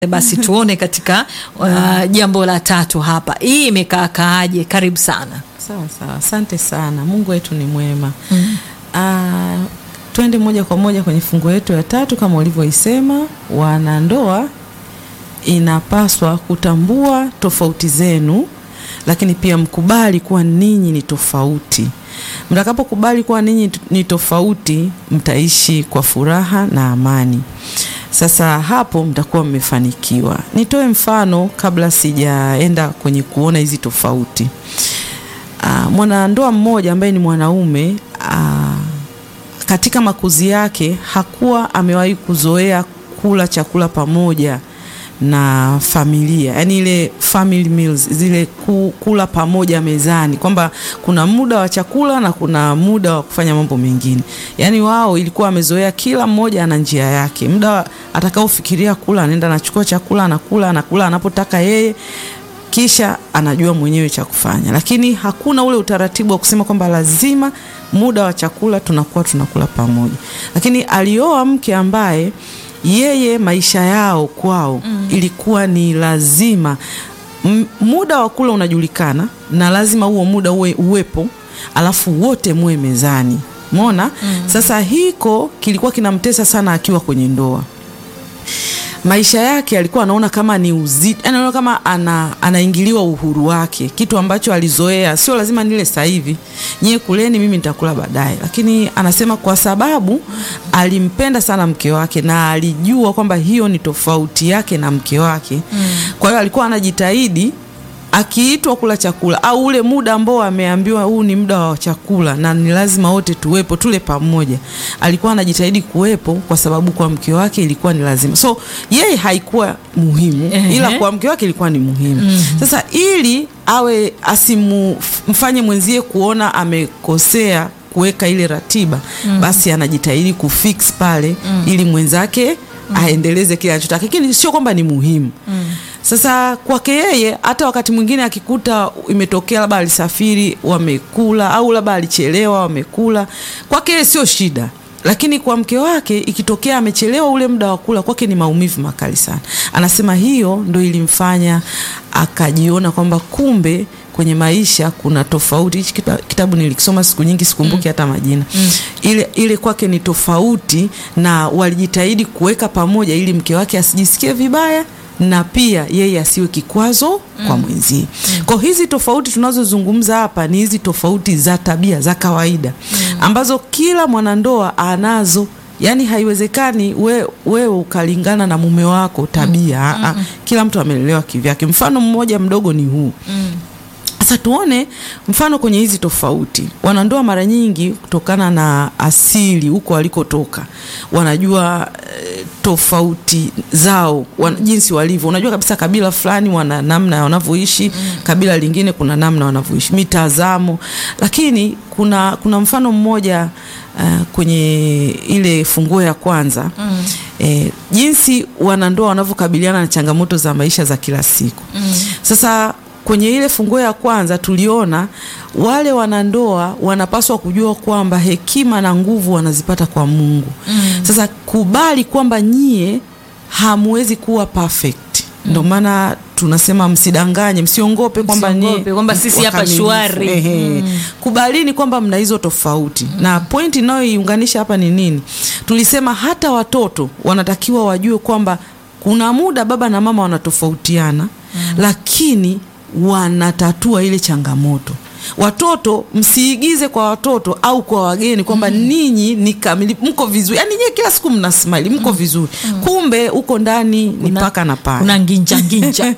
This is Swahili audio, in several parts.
Basi tuone katika uh, jambo la tatu hapa, hii imekaa kaaje? Karibu sana. Sawa sawa, asante sana. Mungu wetu ni mwema. mm. Ah, twende moja kwa moja kwenye fungu yetu ya tatu. Kama ulivyoisema, wanandoa inapaswa kutambua tofauti zenu, lakini pia mkubali kuwa ninyi ni tofauti. Mtakapokubali kuwa ninyi ni tofauti, mtaishi kwa furaha na amani. Sasa hapo mtakuwa mmefanikiwa. Nitoe mfano kabla sijaenda kwenye kuona hizi tofauti. Uh, mwanandoa mmoja ambaye ni mwanaume uh, katika makuzi yake hakuwa amewahi kuzoea kula chakula pamoja na familia, yaani ile family meals, zile kula pamoja mezani, kwamba kuna muda wa chakula na kuna muda wa kufanya mambo mengine. Yaani wao ilikuwa amezoea kila mmoja ana njia yake, muda atakaofikiria kula anaenda anachukua chakula anakula, anakula anapotaka yeye kisha anajua mwenyewe cha kufanya, lakini hakuna ule utaratibu wa kusema kwamba lazima muda wa chakula tunakuwa tunakula pamoja. Lakini alioa mke ambaye yeye maisha yao kwao mm. ilikuwa ni lazima M muda wa kula unajulikana na lazima huo muda uwe uwepo, alafu wote muwe mezani. Umeona? mm. Sasa hiko kilikuwa kinamtesa sana akiwa kwenye ndoa maisha yake alikuwa anaona kama ni uzito, anaona kama ana, anaingiliwa uhuru wake, kitu ambacho alizoea. Sio lazima nile sasa hivi, nyie kuleni, mimi nitakula baadaye. Lakini anasema kwa sababu alimpenda sana mke wake na alijua kwamba hiyo ni tofauti yake na mke wake mm. Kwa hiyo alikuwa anajitahidi akiitwa kula chakula au ule muda ambao ameambiwa huu ni muda wa chakula na ni lazima wote tuwepo tule pamoja, alikuwa anajitahidi kuwepo kwa sababu kwa mke wake ilikuwa ni lazima. So yeye haikuwa muhimu uh -huh. ila kwa mke wake ilikuwa ni muhimu uh -huh. Sasa ili awe asimfanye mwenzie kuona amekosea kuweka ile ratiba uh -huh. basi anajitahidi kufix pale uh -huh. ili mwenzake uh -huh. aendeleze kile anachotaka, lakini sio kwamba ni muhimu uh -huh. Sasa kwake yeye, hata wakati mwingine akikuta imetokea labda alisafiri wamekula, au labda alichelewa wamekula, kwake yeye sio shida, lakini kwa mke wake ikitokea amechelewa ule muda wa kula, kwake ni maumivu makali sana. Anasema hiyo ndo ilimfanya akajiona kwamba kumbe kwenye maisha kuna tofauti. Hichi kitabu nilikisoma siku nyingi, sikumbuki hata majina mm. Ile, ile kwake ni tofauti, na walijitahidi kuweka pamoja ili mke wake asijisikie vibaya na pia yeye asiwe kikwazo mm. kwa mwenzie mm. Kwa hizi tofauti tunazozungumza hapa ni hizi tofauti za tabia za kawaida mm. ambazo kila mwanandoa anazo. Yaani haiwezekani we, wewe ukalingana na mume wako tabia mm. Mm. Kila mtu amelelewa kivyake. Mfano mmoja mdogo ni huu mm. Sasa tuone mfano kwenye hizi tofauti. Wanandoa mara nyingi kutokana na asili huko walikotoka, wanajua e, tofauti zao wan, jinsi walivyo. Unajua kabisa kabila fulani wana namna wanavyoishi mm. kabila lingine kuna namna wanavyoishi, mitazamo. Lakini kuna, kuna mfano mmoja uh, kwenye ile funguo ya kwanza mm. e, jinsi wanandoa wanavyokabiliana na changamoto za maisha za kila siku mm. Sasa kwenye ile funguo ya kwanza tuliona wale wanandoa wanapaswa kujua kwamba hekima na nguvu wanazipata kwa Mungu. Mm. Sasa kubali kwamba nyie hamwezi kuwa perfect. Mm. Ndio maana tunasema msidanganye, msiongope kwamba ni kwamba sisi hapa shwari. Mm. Kubalini kwamba mna hizo tofauti. Mm. Na point inayoiunganisha hapa ni nini? Tulisema hata watoto wanatakiwa wajue kwamba kuna muda baba na mama wanatofautiana. Mm. Lakini wanatatua ile changamoto. Watoto msiigize kwa watoto au kwa wageni kwamba mm. ninyi ni kamili, mko vizuri, yaani nyie kila siku mna smile, mko mm. vizuri mm. kumbe huko ndani ni paka na panya, kuna nginja nginja.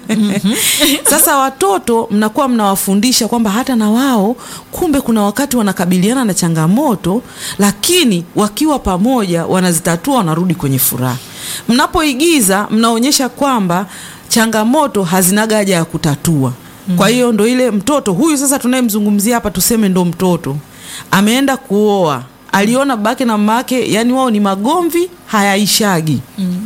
Sasa watoto mnakuwa mnawafundisha kwamba hata na wao kumbe kuna wakati wanakabiliana na changamoto, lakini wakiwa pamoja wanazitatua, wanarudi kwenye furaha. Mnapoigiza mnaonyesha kwamba changamoto hazinaga haja ya kutatua. Mm. Kwa hiyo ndo ile mtoto huyu sasa tunayemzungumzia hapa, tuseme ndo mtoto ameenda kuoa, aliona babake na mama yake, yani wao ni magomvi hayaishagi. Mm.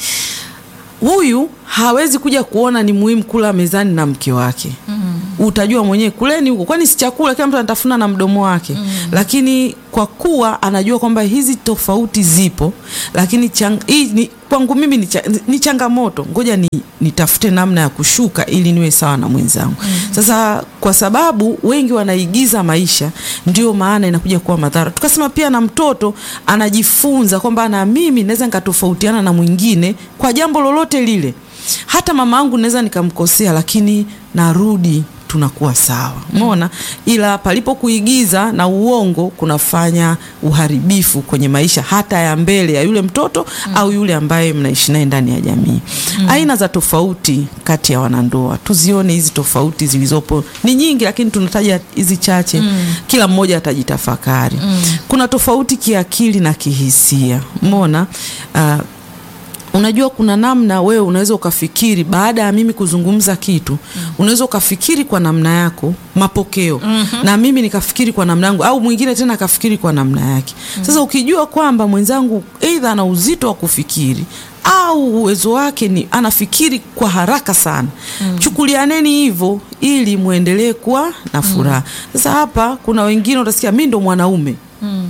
Huyu hawezi kuja kuona ni muhimu kula mezani na mke wake. Mm. Utajua mwenyewe kuleni huko, kwani si chakula, kila mtu anatafuna na mdomo wake. Mm. Lakini kwa kuwa anajua kwamba hizi tofauti zipo, lakini chang, hii ni kwangu mimi ni, cha, ni changamoto, ngoja ni nitafute namna ya kushuka ili niwe sawa na mwenzangu. Sasa kwa sababu wengi wanaigiza maisha, ndio maana inakuja kuwa madhara. Tukasema pia na mtoto anajifunza kwamba na mimi naweza nikatofautiana na mwingine kwa jambo lolote lile, hata mama yangu naweza nikamkosea, lakini narudi tunakuwa sawa, umeona. Ila palipo kuigiza na uongo kunafanya uharibifu kwenye maisha hata ya mbele ya yule mtoto au yule ambaye mnaishi naye ndani ya jamii. Aina za tofauti kati ya wanandoa, tuzione hizi tofauti zilizopo ni nyingi, lakini tunataja hizi chache, kila mmoja atajitafakari. Kuna tofauti kiakili na kihisia, umeona uh, Unajua, kuna namna wewe unaweza ukafikiri baada ya mimi kuzungumza kitu mm. unaweza ukafikiri kwa namna yako mapokeo mm -hmm. na mimi nikafikiri kwa namna yangu, au mwingine tena akafikiri kwa namna yake mm. Sasa ukijua kwamba mwenzangu aidha ana uzito wa kufikiri au uwezo wake ni anafikiri kwa haraka sana mm. chukulianeni hivyo ili muendelee kuwa na furaha. Sasa hapa kuna wengine utasikia mimi ndo mwanaume mm.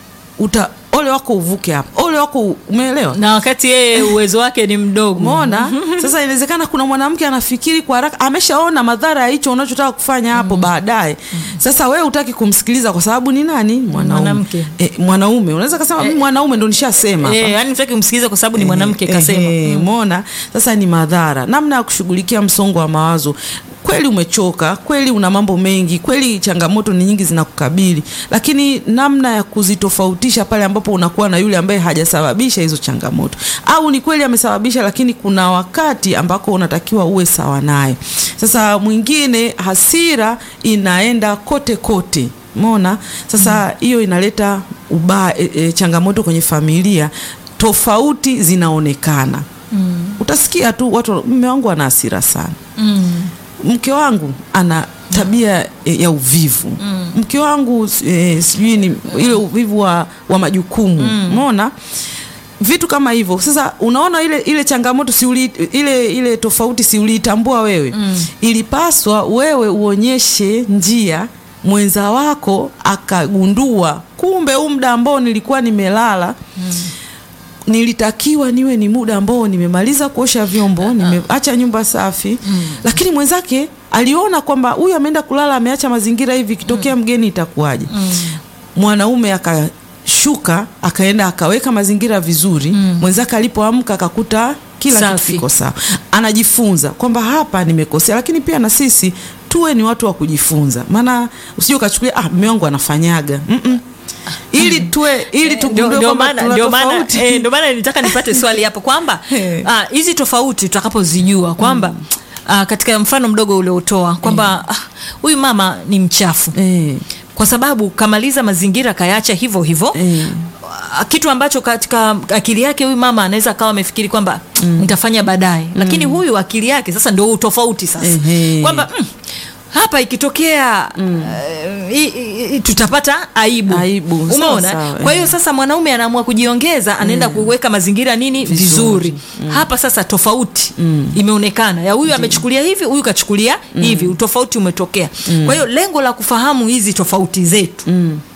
uta ole wako uvuke hapa, ole wako, umeelewa? na wakati yeye uwezo wake ni mdogo. Umeona? Sasa inawezekana kuna mwanamke anafikiri kwa haraka, ameshaona madhara ya hicho unachotaka kufanya hapo baadaye. Sasa wewe utaki kumsikiliza kwa sababu ni nani? Mwanaume. Mwanamke. E, mwanaume unaweza kusema mimi mwanaume ndo nishasema hapa. Eh, yani mtaki kumsikiliza kwa sababu ni mwanamke kasema. Eh, umeona? Sasa ni madhara. Namna ya kushughulikia msongo wa mawazo. Kweli umechoka, kweli una mambo mengi, kweli changamoto ni nyingi zinakukabili, lakini namna ya kuzitofautisha pale ambapo unakuwa na yule ambaye hajasababisha hizo changamoto, au ni kweli amesababisha, lakini kuna wakati ambako unatakiwa uwe sawa naye. Sasa mwingine hasira inaenda kote kote, umeona? Sasa hiyo inaleta uba, e, e, changamoto kwenye familia, tofauti zinaonekana. Utasikia tu watu, mume wangu ana hasira sana mke wangu ana tabia e, ya uvivu mke wangu e, sijui ni ile uvivu wa, wa majukumu umeona vitu kama hivyo. Sasa unaona ile ile changamoto si uli, ile ile tofauti si uliitambua wewe ilipaswa wewe uonyeshe njia mwenza wako akagundua, kumbe huu muda ambao nilikuwa nimelala nilitakiwa niwe ni muda ambao nimemaliza kuosha vyombo, nimeacha nyumba safi mm. Lakini mwenzake aliona kwamba huyu ameenda kulala, ameacha mazingira hivi, ikitokea mgeni itakuwaje? mm. Mwanaume akashuka akaenda akaweka mazingira vizuri mm. Mwenzake alipoamka akakuta kila Safi. kitu kiko sawa, anajifunza kwamba hapa nimekosea. Lakini pia na sisi tuwe ni watu wa kujifunza, maana usije ukachukulia ah, mume wangu anafanyaga mm -mm. ili tuwe ili Ndio- tugundue ndio kwamba maana tuna ndio maana tofauti. eh, ndio maana nilitaka nipate swali hapo kwamba Eh. ah, hizi tofauti tutakapozijua kwamba ah, katika mfano mdogo uliotoa kwamba ah, huyu mama ni mchafu Eh. kwa sababu kamaliza mazingira kayaacha hivyo hivyo Eh. Ah, kitu ambacho katika akili yake huyu mama anaweza akawa amefikiri kwamba nitafanya baadaye, lakini huyu akili yake sasa ndio utofauti sasa Ehe. kwamba mm, hapa ikitokea eh, i- i- i- tutapata aibu, Aibu, sawa, umeona? sawa, Kwa hiyo eh. sasa mwanaume anaamua kujiongeza, anaenda kuweka mazingira nini vizuri, hapa sasa tofauti imeonekana ya huyu amechukulia hivi, huyu kachukulia hivi, utofauti umetokea. Kwa hiyo lengo la kufahamu hizi tofauti zetu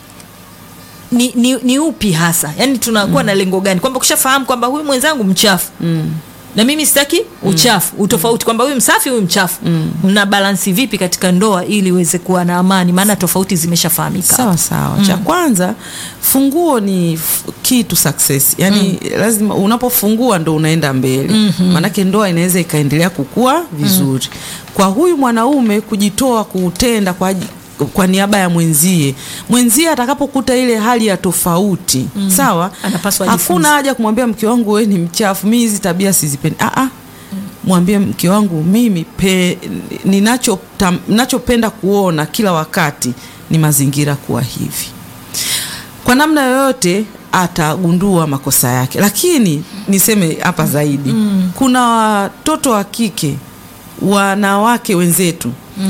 ni, ni, ni upi hasa yaani tunakuwa na lengo gani kwamba ukishafahamu kwamba huyu mwenzangu mchafu na mimi sitaki uchafu utofauti kwamba huyu msafi huyu mchafu mna balansi vipi katika ndoa ili iweze kuwa na amani maana tofauti zimeshafahamika Sawa sawa. Cha kwanza funguo ni f- key to success. Yaani lazima unapofungua ndo unaenda mbele. Maanake ndoa inaweza ikaendelea kukua vizuri. Kwa huyu mwanaume kujitoa kuutenda kwa aji- kwa niaba ya mwenzie mwenzie atakapokuta ile hali ya tofauti sawa, Anapaswa ajifunze. hakuna haja kumwambia mke wangu wewe ni mchafu, mimi hizi tabia sizipendi. Ah ah, mwambie mke wangu mimi pe, ninacho tam- ninachopenda kuona kila wakati ni mazingira kuwa hivi. Kwa namna yoyote atagundua makosa yake, lakini niseme hapa zaidi kuna watoto wa kike wanawake wenzetu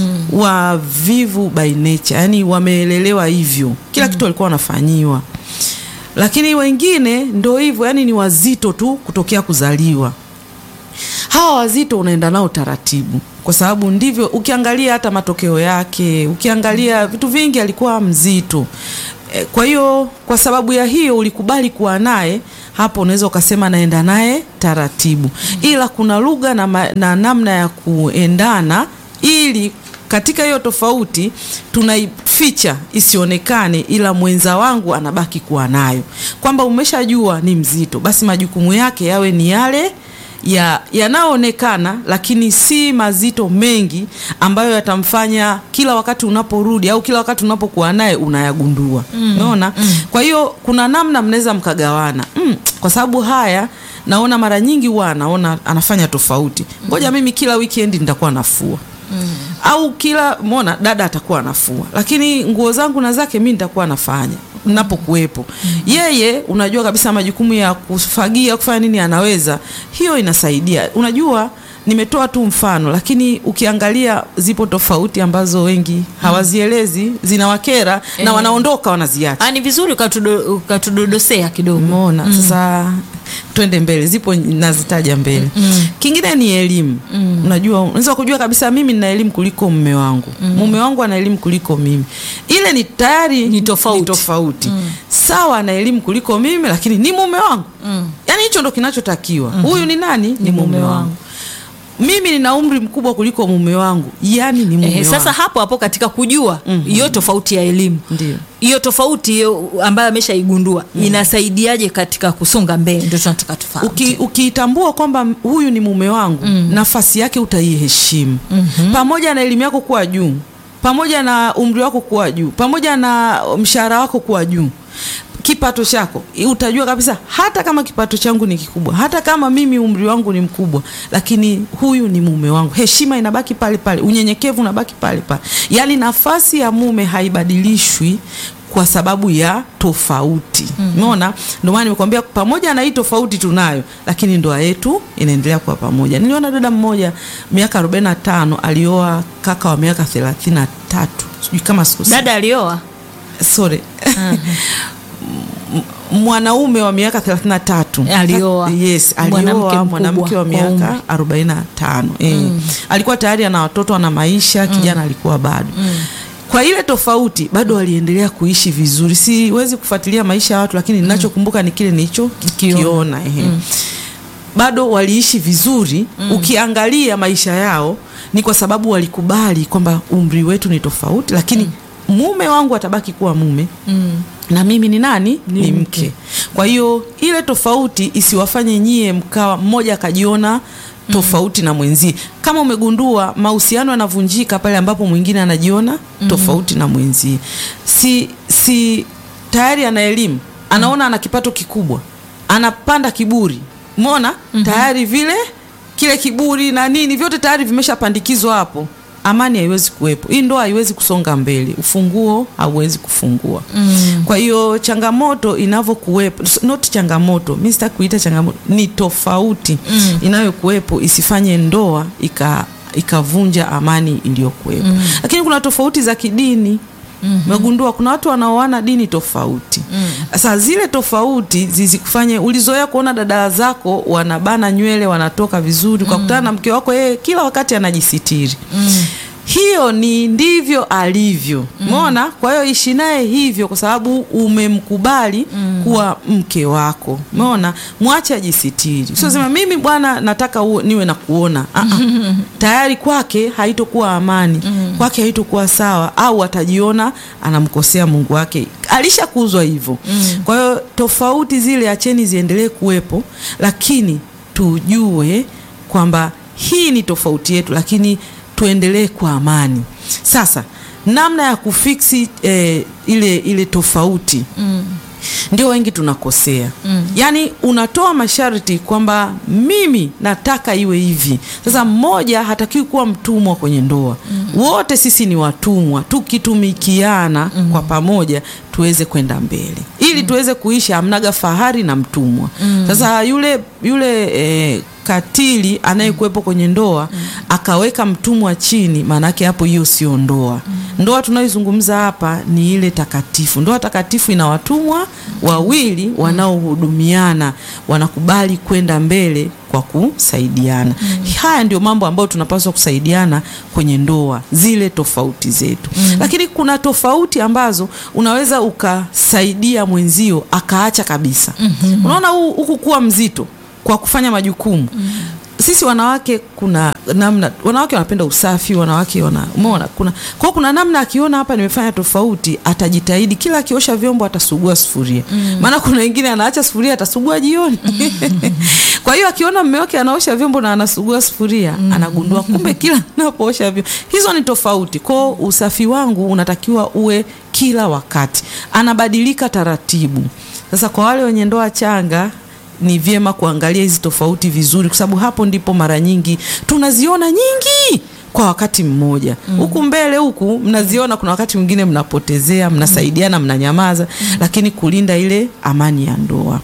wavivu by nature, yani wameelelewa hivyo, kila kitu walikuwa wanafanyiwa, lakini wengine ndo hivyo, yani ni wazito tu kutokea kuzaliwa hawa wazito unaenda nao taratibu, kwa sababu ndivyo. Ukiangalia hata matokeo yake, ukiangalia vitu vingi, alikuwa mzito. E, kwa hiyo kwa sababu ya hiyo ulikubali kuwa naye hapo, unaweza ukasema naenda naye taratibu, ila kuna lugha na, ma- na namna ya kuendana ili katika hiyo tofauti tunaificha isionekane, ila mwenza wangu anabaki kuwa nayo, kwamba umeshajua ni mzito, basi majukumu yake yawe ni yale ya yanayoonekana lakini si mazito mengi ambayo yatamfanya kila wakati unaporudi au kila wakati unapokuwa naye unayagundua. Unaona? Kwa hiyo kuna namna mnaweza mkagawana. Mm, kwa sababu haya naona mara nyingi huwa anaona anafanya tofauti. Ngoja mimi kila weekend nitakuwa nafua. Au kila mona dada atakuwa anafua, lakini nguo zangu na zake mimi nitakuwa nafanya napokuwepo. Yeye unajua kabisa majukumu ya kufagia kufanya nini anaweza, hiyo inasaidia. Unajua, nimetoa tu mfano, lakini ukiangalia zipo tofauti ambazo wengi hawazielezi, zinawakera na Eh. wanaondoka wanaziacha. Ah, ni vizuri ukatudo- ukatudodosea kidogo. Umeona? Sasa twende mbele, zipo nazitaja mbele. Kingine ni elimu. Unajua, unaweza kujua kabisa mimi nina elimu kuliko mume wangu, mume wangu ana elimu kuliko mimi. Ile ni tayari Ni tofauti. ni tofauti. Sawa, ana elimu kuliko mimi, lakini ni mume wangu. Yaani hicho ndo kinachotakiwa. Huyu ni nani? Ni mume wangu. Mimi nina umri mkubwa kuliko mume wangu, yani ni mume Eh, wangu. sasa hapo hapo katika kujua hiyo tofauti ya elimu Ndio. hiyo tofauti hiyo ambayo ameshaigundua inasaidiaje katika kusonga mbele, ndio tunataka tufahamu. Uki, ukiitambua kwamba huyu ni mume wangu nafasi yake utaiheshimu pamoja na elimu yako kuwa juu pamoja na umri wako kuwa juu pamoja na mshahara wako kuwa juu kipato chako utajua kabisa hata kama kipato changu ni kikubwa hata kama mimi umri wangu ni mkubwa lakini huyu ni mume wangu heshima inabaki pale pale unyenyekevu unabaki pale pale yaani nafasi ya mume haibadilishwi kwa sababu ya tofauti umeona ndio maana nimekwambia pamoja na hii tofauti tunayo lakini ndoa yetu inaendelea kuwa pamoja niliona dada mmoja miaka 45 alioa kaka wa miaka 33 sijui kama siku Dada alioa sorry M- mwanaume wa miaka 33 Alioa. yes Mwanamke alioa mkubwa mwanamke wa kwa miaka 45 eh. alikuwa tayari ana watoto ana maisha kijana alikuwa bado kwa ile tofauti bado waliendelea kuishi vizuri siwezi kufuatilia maisha ya watu lakini ninachokumbuka ni kile nilicho kiona ehe bado waliishi vizuri ukiangalia maisha yao ni kwa sababu walikubali kwamba umri wetu ni tofauti lakini mume wangu atabaki kuwa mume na mimi ni nani ni, mke. kwa hiyo ile tofauti isiwafanye nyie mkawa mmoja akajiona tofauti na mwenzie kama umegundua mahusiano yanavunjika pale ambapo mwingine anajiona tofauti na mwenzie si si tayari ana elimu anaona ana kipato kikubwa anapanda kiburi umeona tayari vile kile kiburi na nini vyote tayari vimeshapandikizwa hapo amani haiwezi kuwepo hii ndoa haiwezi kusonga mbele ufunguo hauwezi kufungua kwa hiyo changamoto inavyokuwepo not changamoto mi sitaki kuita changamoto ni tofauti inayokuwepo isifanye ndoa ika ikavunja amani iliyokuwepo lakini kuna tofauti za kidini megundua kuna watu wanaoana dini tofauti sasa zile tofauti zizikufanye ulizoea kuona dada zako wanabana nywele wanatoka vizuri ukakutana na mke wako yeye kila wakati anajisitiri hiyo ni ndivyo alivyo umeona kwa hiyo ishi naye hivyo kwa sababu umemkubali kuwa mke wako umeona mwache ajisitiri usiosema mimi bwana nataka uwe, niwe na kuona Ah, ah. tayari kwake haitokuwa amani kwake haitokuwa sawa au atajiona anamkosea mungu wake alishakuzwa hivyo kwa hiyo tofauti zile acheni ziendelee kuwepo lakini tujue kwamba hii ni tofauti yetu lakini tuendelee kwa amani sasa namna ya kufiksi eh, ile ile tofauti ndio wengi tunakosea yaani unatoa masharti kwamba mimi nataka iwe hivi sasa mmoja hatakiwi kuwa mtumwa kwenye ndoa wote sisi ni watumwa tukitumikiana kwa pamoja tuweze kwenda mbele ili tuweze kuishi hamnaga fahari na mtumwa sasa yule yule eh, katili anayekuwepo kwenye ndoa akaweka mtumwa chini, maanake hapo hiyo sio ndoa. Ndoa tunayoizungumza hapa ni ile takatifu. Ndoa takatifu ina watumwa wawili wanaohudumiana, wanakubali kwenda mbele kwa kusaidiana. Haya ndio mambo ambayo tunapaswa kusaidiana kwenye ndoa, zile tofauti zetu. Lakini kuna tofauti ambazo unaweza ukasaidia mwenzio akaacha kabisa. Unaona huu- huku kuwa mzito kwa kufanya majukumu sisi wanawake kuna namna wanawake wanapenda usafi wanawake wana umeona kuna kwa hiyo kuna namna akiona hapa nimefanya tofauti atajitahidi kila akiosha vyombo atasugua sufuria maana kuna wengine anaacha sufuria atasugua jioni kwa hiyo akiona mume wake anaosha vyombo na anasugua sufuria anagundua kumbe kila anapoosha vyombo hizo ni tofauti kwao usafi wangu unatakiwa uwe kila wakati anabadilika taratibu sasa kwa wale wenye ndoa changa ni vyema kuangalia hizi tofauti vizuri, kwa sababu hapo ndipo mara nyingi tunaziona nyingi kwa wakati mmoja huku mbele huku mnaziona, kuna wakati mwingine mnapotezea, mnasaidiana, mnanyamaza, lakini kulinda ile amani ya ndoa.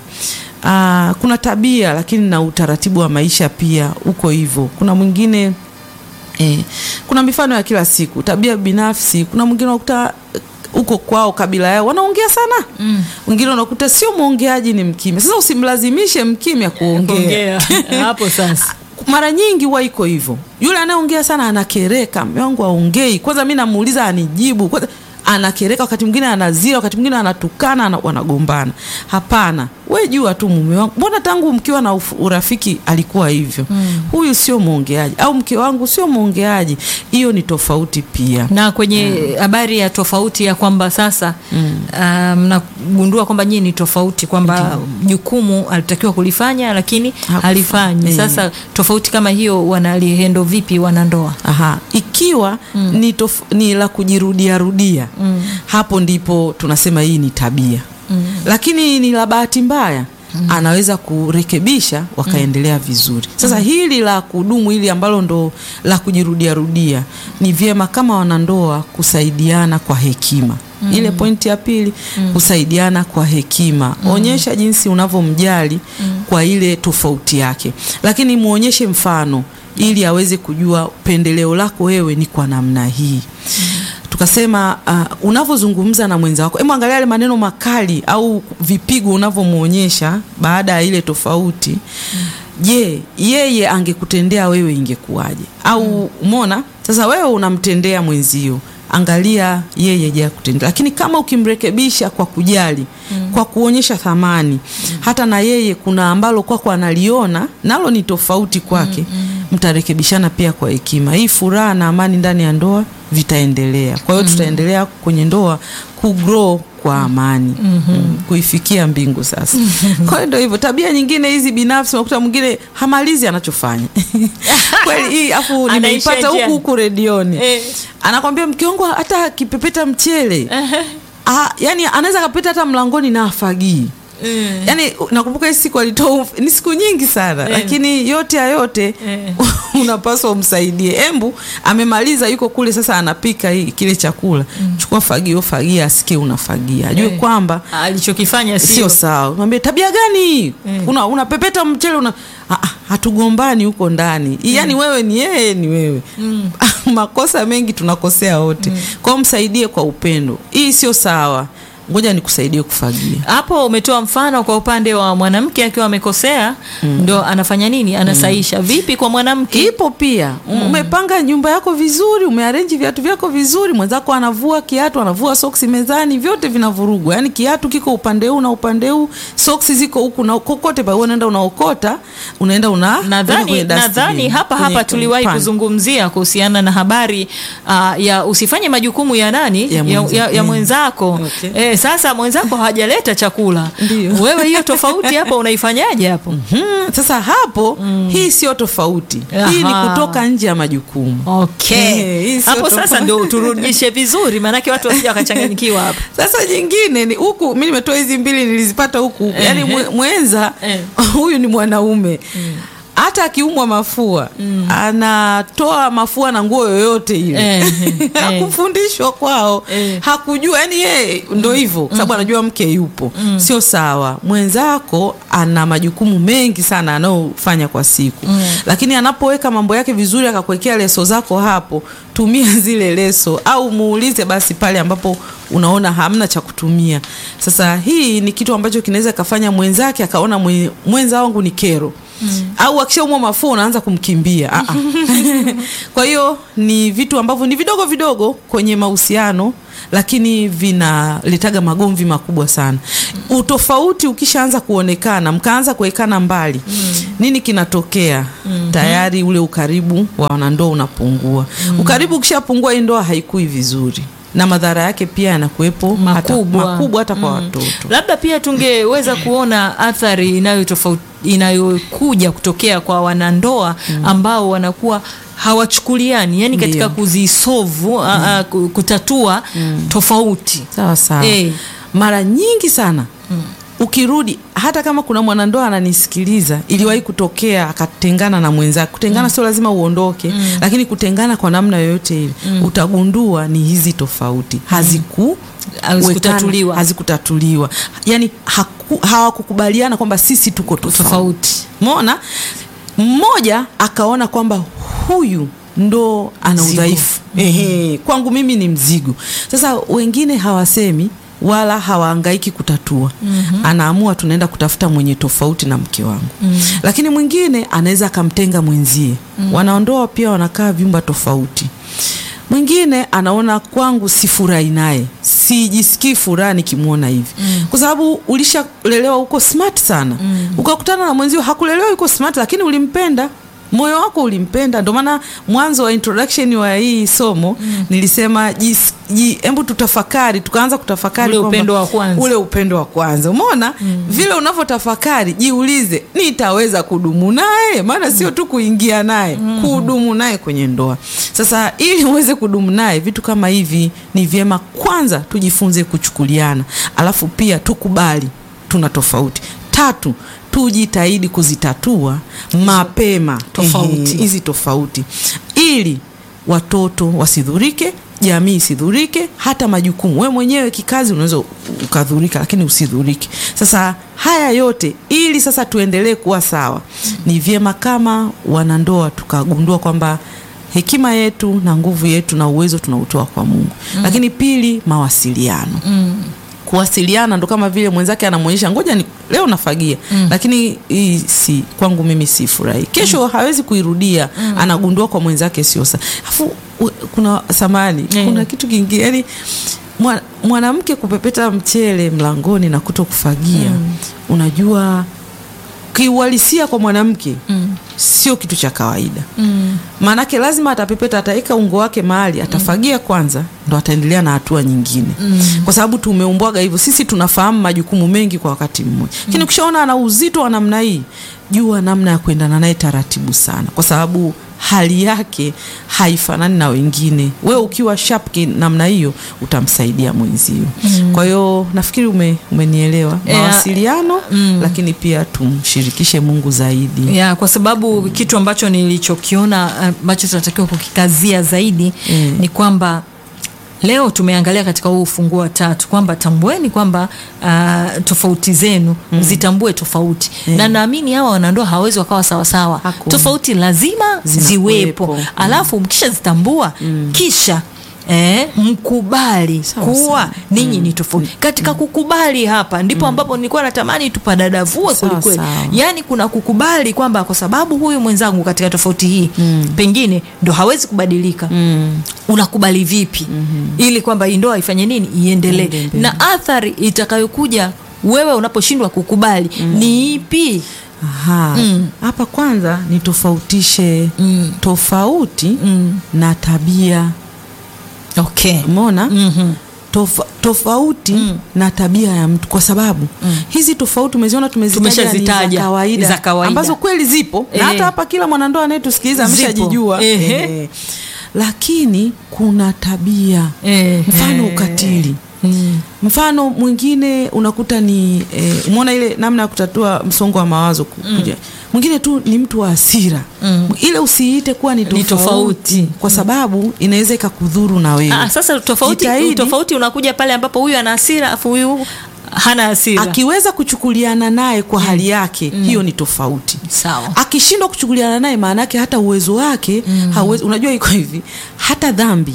Aa, kuna tabia lakini na utaratibu wa maisha pia uko hivyo. Kuna mwingine Eh, kuna mifano ya kila siku, tabia binafsi. Kuna mwingine unakuta eh, huko kwao kabila yao wanaongea sana, mwingine unakuta sio mwongeaji, ni mkimya. Sasa usimlazimishe mkimya kuongea. Kuongea. hapo sasa Mara nyingi huwa iko hivyo, yule anayeongea sana anakereka, mume wangu aongei. Kwanza mi namuuliza anijibu kwanza, anakereka, wakati mwingine anazira, wakati mwingine anatukana, ana- wanagombana. Hapana, we jua tu mume wangu, mbona tangu mkiwa na uf- urafiki alikuwa hivyo? Huyu sio mwongeaji, au mke wangu sio mwongeaji. Hiyo ni tofauti pia. na kwenye habari ya tofauti ya kwamba sasa ah, mnagundua kwamba nyinyi ni tofauti kwamba jukumu alitakiwa kulifanya lakini Hakufa- halifanyi. eh. Sasa tofauti kama hiyo wanalihendo vipi wanandoa? Aha, ikiwa ni, tof, ni la kujirudia rudia hapo ndipo tunasema hii ni tabia lakini ni la bahati mbaya anaweza kurekebisha wakaendelea vizuri. Sasa hili la kudumu hili ambalo ndo la kujirudia rudia ni vyema kama wanandoa kusaidiana kwa hekima. Ile pointi ya pili kusaidiana kwa hekima. Onyesha jinsi unavyomjali kwa ile tofauti yake, lakini muonyeshe mfano ili aweze kujua pendeleo lako wewe ni kwa namna hii. Tukasema uh, unavyozungumza na mwenza wako, hebu angalia yale maneno makali au vipigo unavyomwonyesha baada ya ile tofauti. Je, yeye angekutendea wewe ingekuwaje? Au umeona sasa, wewe unamtendea mwenzio angalia yeye je akutendea. Lakini kama ukimrekebisha kwa kujali, kwa kuonyesha thamani, hata na yeye kuna ambalo kwako analiona nalo ni tofauti kwake, mtarekebishana pia kwa hekima. Hii furaha na amani ndani ya ndoa vitaendelea. Kwa hiyo tutaendelea kwenye ndoa kugrow kwa amani mm, kuifikia mbingu sasa. Kwa hiyo ndio hivyo. Tabia nyingine hizi binafsi, unakuta mwingine hamalizi anachofanya kweli hii, afu Anaishia nimeipata huku njiani. huku redioni Eh. anakwambia mke wangu hata akipepeta mchele ah, yani anaweza akapeta hata mlangoni na afagii Mm. yani nakumbuka hii siku alitoa uf- ni siku nyingi sana lakini yote ya yote Eh. unapaswa umsaidie embu amemaliza yuko kule sasa anapika hii, kile chakula chukua fagio fagia asikie unafagia ajue Eh. kwamba alichokifanya sio sio sawa mwambie tabia gani hii una unapepeta mchele una Ah, ah, hatugombani huko ndani yaani wewe ni yeye ni wewe makosa mengi tunakosea wote kwao msaidie kwa upendo hii sio sawa ngoja nikusaidie kufagia hapo umetoa mfano kwa upande wa mwanamke akiwa amekosea ndo anafanya nini anasaisha vipi kwa mwanamke ipo pia umepanga nyumba yako vizuri umearenji viatu vyako vizuri mwenzako anavua kiatu anavua soksi mezani vyote vinavurugwa yaani kiatu kiko upande huu na upande huu soksi ziko huku na kokote pa unaenda unaokota unaenda una weka nadhani kwenye dustbin, nadhani hapa kwenye- hapa kwenye tuliwahi pan. kuzungumzia kuhusiana na habari uh, ya usifanye majukumu ya nani Ya ya, mwenza- ya, ya mm. mwenzako Okay. eh, sasa mwenzako hajaleta chakula Ndio. wewe hiyo tofauti hapo unaifanyaje hapo Hmm, sasa hapo hii sio tofauti hii ni Aha. kutoka nje ya majukumu okay Eh, hii sio hapo sasa tofauti. ndo turudishe vizuri maanake watu wasija wakachanganyikiwa hapa sasa jingine ni huku mi nimetoa hizi mbili nilizipata huku huku yaani mwe- mwenza Eh. huyu ni mwanaume hata akiumwa mafua anatoa mafua na nguo yoyote ile Eh, eh, hakufundishwa kwao Eh. hakujua yani yeye ndo hivyo kwa sababu anajua mke yupo sio sawa mwenzako ana majukumu mengi sana anayofanya kwa siku lakini anapoweka mambo yake vizuri akakuwekea leso zako hapo tumia zile leso au muulize basi pale ambapo unaona hamna cha kutumia sasa hii ni kitu ambacho kinaweza kafanya mwenzake akaona mwe- mwenza wangu ni kero au akishaumwa mafua unaanza kumkimbia Ah, ah. kwa hiyo ni vitu ambavyo ni vidogo vidogo kwenye mahusiano lakini vinaletaga magomvi makubwa sana utofauti ukishaanza kuonekana mkaanza kuwekana mbali nini kinatokea tayari ule ukaribu wa wanandoa unapungua ukaribu ukishapungua hii ndoa haikui vizuri na madhara yake pia yanakuwepo hata- Makubwa. makubwa hata kwa watoto labda pia tungeweza kuona athari inayotofauti inayokuja kutokea kwa wanandoa ambao wanakuwa hawachukuliani yani katika Ndio. kuzisovu a- a, ku- kutatua tofauti sawa sawa Eh. mara nyingi sana ukirudi hata kama kuna mwanandoa ananisikiliza iliwahi kutokea akatengana na mwenzake kutengana sio lazima uondoke lakini kutengana kwa namna yoyote ile utagundua ni hizi tofauti haziku Hazikutatuliwa. wekana- hazikutatuliwa yani haku, hawakukubaliana kwamba sisi tuko tofauti tofauti mona mmoja akaona kwamba huyu ndo ana Mzigo. udhaifu ehe, kwangu mimi ni mzigo. Sasa wengine hawasemi wala hawaangaiki kutatua anaamua tunaenda kutafuta mwenye tofauti na mke wangu lakini mwingine anaweza akamtenga mwenzie wanaondoa pia wanakaa vyumba tofauti mwingine anaona kwangu sifurahi naye sijisikii furaha nikimwona hivi kwa sababu ulishalelewa huko smart sana ukakutana na mwenzio hakulelewa yuko smart lakini ulimpenda moyo wako ulimpenda ndio maana mwanzo wa introduction wa hii somo nilisema jis- ji- hebu tutafakari tukaanza kutafakari Ule kwamba- upendo wa kwanza. ule upendo wa kwanza umeona vile unavyotafakari jiulize nitaweza kudumu naye maana sio tu kuingia naye kudumu naye kwenye ndoa sasa ili uweze kudumu naye vitu kama hivi ni vyema kwanza tujifunze kuchukuliana alafu pia tukubali tuna tofauti tatu tujitahidi kuzitatua mapema Tofauti. Ehe, hizi tofauti ili watoto wasidhurike jamii isidhurike hata majukumu we mwenyewe kikazi unaweza ukadhurika lakini usidhurike sasa haya yote ili sasa tuendelee kuwa sawa ni vyema kama wanandoa tukagundua kwamba hekima yetu na nguvu yetu na uwezo tunautoa kwa mungu lakini pili mawasiliano kuwasiliana ndo kama vile mwenzake anamwonyesha ngoja ni, leo nafagia lakini hii si kwangu mimi si furahi kesho hawezi kuirudia anagundua kwa mwenzake sio sa afu u- kuna samani Eh. kuna kitu kingine yani mwa- mwanamke kupepeta mchele mlangoni na kuto kufagia unajua kiuhalisia kwa mwanamke sio kitu cha kawaida maanake lazima atapepeta ataweka ungo wake mahali atafagia kwanza ndo ataendelea na hatua nyingine kwa sababu tumeumbwaga hivyo sisi tunafahamu majukumu mengi kwa wakati mmoja lakini ukishaona ana uzito wa namna hii jua namna ya kuendana naye taratibu sana kwa sababu hali yake haifanani na wengine wewe ukiwa sharp ki- namna hiyo utamsaidia mwenzio kwa hiyo nafikiri ume, umenielewa Yeah. mawasiliano lakini pia tumshirikishe mungu zaidi ya kwa sababu kitu ambacho nilichokiona ambacho tunatakiwa kukikazia zaidi Mm. ni kwamba leo tumeangalia katika huu ufunguo wa tatu kwamba tambueni kwamba uh, tofauti zenu zitambue tofauti na naamini hawa wanandoa hawawezi wakawa sawasawa Hakuna. tofauti lazima Zinakuwepo. ziwepo alafu mkishazitambua kisha Eh, mkubali Sawa, kuwa sawa. ninyi ni tofauti katika kukubali hapa ndipo ambapo nilikuwa natamani tupadadavue Sawa, kwelikweli sawa. yaani kuna kukubali kwamba kwa sababu huyu mwenzangu katika tofauti hii pengine ndo hawezi kubadilika unakubali vipi ili kwamba hii ndoa ifanye nini iendelee Iende mbele. na athari itakayokuja wewe unaposhindwa kukubali ni ipi Aha. hapa kwanza nitofautishe tofauti na tabia okay. umeona Mhm. Tofa, tofauti na tabia ya mtu kwa sababu hizi tofauti umeziona tumezitaja ni za Tumeshazitaja, kawaida, za kawaida. ambazo kweli zipo Eh. na hata hapa kila mwanandoa anayetusikiliza Zipo. ameshajijua Ehe. Eh. lakini kuna tabia Eh, mfano eh. ukatili Mm. mfano mwingine unakuta ni eh, umeona ile namna ya kutatua msongo wa mawazo kuja mwingine tu ni mtu wa hasira Mm. ile usiite kuwa ni tofauti, tofauti. kwa sababu inaweza ikakudhuru na wewe Ah, sasa tofauti Jitahidi. tofauti unakuja pale ambapo huyu ana hasira afu huyu hana hasira akiweza kuchukuliana naye kwa hali yake hiyo ni tofauti sawa akishindwa kuchukuliana naye maana yake hata uwezo wake hauwezi unajua iko hivi hata dhambi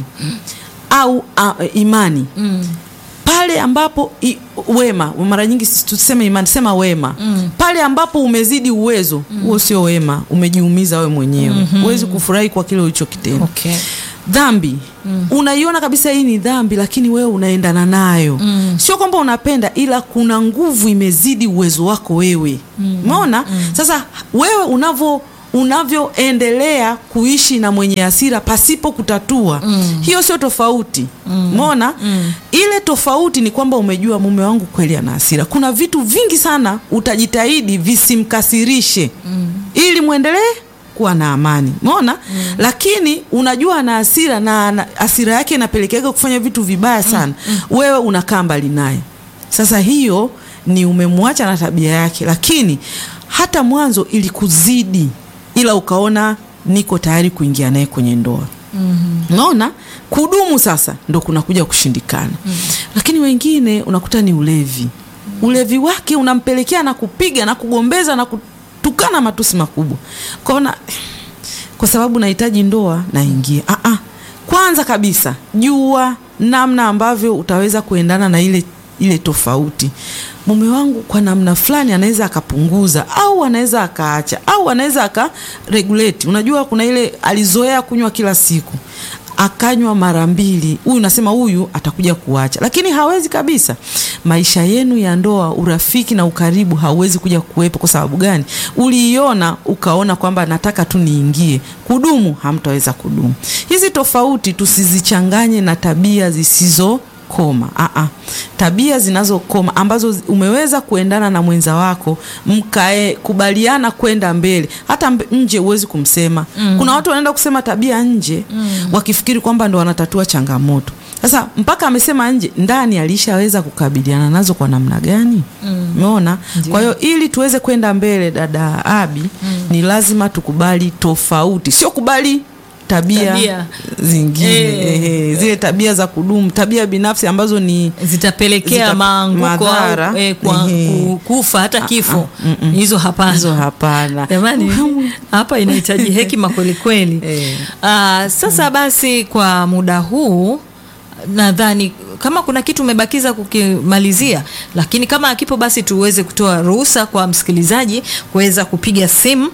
au a, imani mm. pale ambapo i, wema mara nyingi sisi tuseme imani sema wema Mm. pale ambapo umezidi uwezo huo sio wema umejiumiza wewe mwenyewe huwezi kufurahi kwa kile ulichokitenda okay. dhambi unaiona kabisa hii ni dhambi lakini wewe unaendana nayo Mm. sio kwamba unapenda ila kuna nguvu imezidi uwezo wako wewe umeona sasa wewe unavyo unavyoendelea kuishi na mwenye hasira pasipo kutatua Mm. hiyo sio tofauti umeona Mm. ile tofauti ni kwamba umejua mume wangu kweli ana hasira kuna vitu vingi sana utajitahidi visimkasirishe ili mwendelee kuwa na amani umeona lakini unajua ana hasira na ana- hasira yake inapelekeaga kufanya vitu vibaya sana wewe unakaa mbali naye sasa hiyo ni umemwacha na tabia yake lakini hata mwanzo ilikuzidi ila ukaona niko tayari kuingia naye kwenye ndoa unaona kudumu sasa ndo kunakuja kushindikana lakini wengine unakuta ni ulevi ulevi wake unampelekea na kupiga na kugombeza na kutukana matusi makubwa kaona kwa sababu nahitaji ndoa naingia ah -ah. kwanza kabisa jua namna ambavyo utaweza kuendana na ile ile tofauti mume wangu kwa namna fulani anaweza akapunguza au anaweza akaacha au anaweza akaregulate unajua kuna ile alizoea kunywa kila siku akanywa mara mbili huyu nasema huyu atakuja kuacha lakini hawezi kabisa maisha yenu ya ndoa urafiki na ukaribu hauwezi kuja kuwepo kwa sababu gani uliiona ukaona kwamba nataka tu niingie kudumu hamtaweza kudumu hizi tofauti tusizichanganye na tabia zisizo koma Aa, tabia zinazokoma ambazo zi- umeweza kuendana na mwenza wako mkae kubaliana kwenda mbele hata mbe- nje huwezi kumsema mm. kuna watu wanaenda kusema tabia nje mm. wakifikiri kwamba ndo wanatatua changamoto sasa mpaka amesema nje ndani alishaweza kukabiliana nazo kwa namna gani umeona kwa hiyo ili tuweze kwenda mbele dada abi ni lazima tukubali tofauti sio kubali tabia, Tabia. zingine Eh. ehe, zile tabia za kudumu tabia binafsi ambazo ni zitapelekea Zita- maanguko madhara. au eh, kwa, Ehe. ku- kufa hata kifo mm, mm. hizo hapana hizo hapana jamani hapa inahitaji hekima kweli kweli Eh. Ah, sasa basi kwa muda huu nadhani kama kuna kitu umebakiza kukimalizia lakini kama akipo basi tuweze kutoa ruhusa kwa msikilizaji kuweza kupiga simu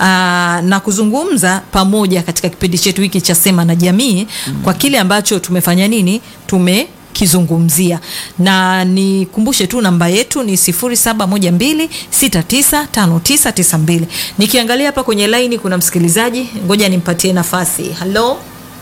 aa, na kuzungumza pamoja katika kipindi chetu hiki cha sema na jamii kwa kile ambacho tumefanya nini tume kizungumzia na nikumbushe tu namba yetu ni 0712695992 nikiangalia hapa kwenye laini kuna msikilizaji ngoja nimpatie nafasi halo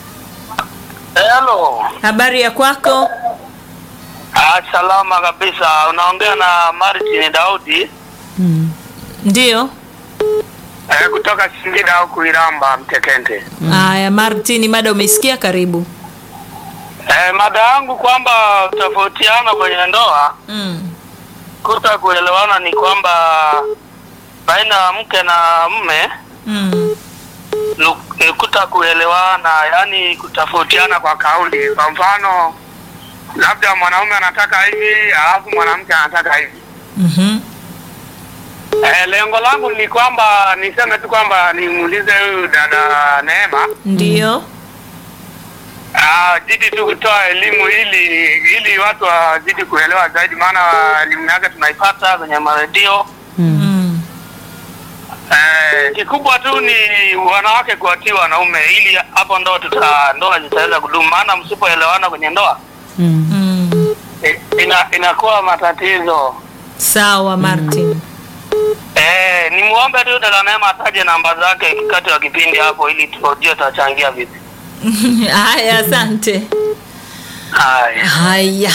Hello. habari ya kwako Ah, salama kabisa. Unaongea na Martin Daudi ndio eh, kutoka Singida au Kuiramba Mtekente. haya martin mada umeisikia karibu Eh, mada yangu kwamba tofautiana kwenye ndoa mm. kuta kuelewana ni kwamba baina ya mke na mume Mm. nu- ni kuta kuelewana, yani kutofautiana kwa kauli. Kwa mfano, labda mwanaume anataka hivi alafu mwanamke anataka hivi. Mm-hmm. Eh, lengo langu ni kwamba niseme tu kwamba nimuulize huyu dada Neema ndio ah, jidi tu kutoa elimu ili ili watu wazidi kuelewa zaidi, maana elimu yake tunaipata kwenye maredio. mm. Eh, kikubwa tu ni wanawake kuwatii wanaume, ili hapo ndo tuta ndoa zitaweza kudumu, maana msipoelewana kwenye ndoa mm. Mm. eh, ina, inakuwa matatizo. sawa martin Eh, nimuombe tu dada Neema ataje namba zake kati wa kipindi hapo, ili tujue tutachangia vipi. haya asante Haya. haya